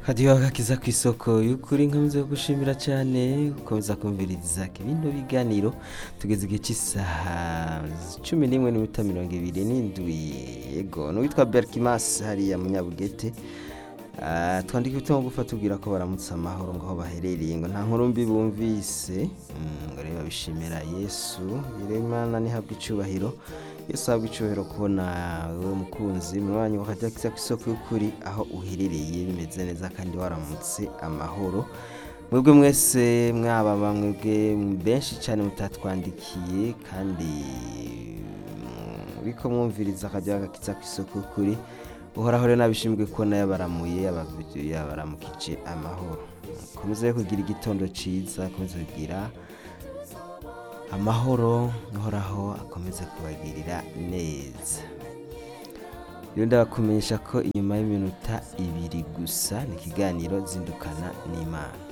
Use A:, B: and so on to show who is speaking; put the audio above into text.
A: hadiyo agakiza ku isoko y'ukuri nkomeza gushimira cyane gukomeza kumviririza ibintu biganiro tugeze igihe cy'isaha cumi n'imwe n'iminota mirongo ibiri n'indwi yego n'uwitwa berikimasi hariya munyabugete twandika ibitungo tubwira ko baramutse amahoro ngo aho baherereye ngo nta nkuru mbi bumvise ngo reba bishimira yesu imana ntihabwe icyubahiro yesu ahabwe icyubahiro kubona uwo mukunzi mwanya wahajya ku isoko y'ukuri aho uherereye bimeze neza kandi waramutse amahoro mwebwe mwese mwaba mwebwe benshi cyane mutatwandikiye kandi ariko mwumviriza akajya gakitsa ku isoko y'ukuri uhoraho rero nabishinzwe kubona yabaramuye yabaramukije amahoro komeza kugira igitondo cyiza akomeza kugira amahoro uhoraho akomeza kubagirira neza rero ndabakumenyesha ko inyuma y'iminota ibiri gusa ni ikiganiro zindukana n'imana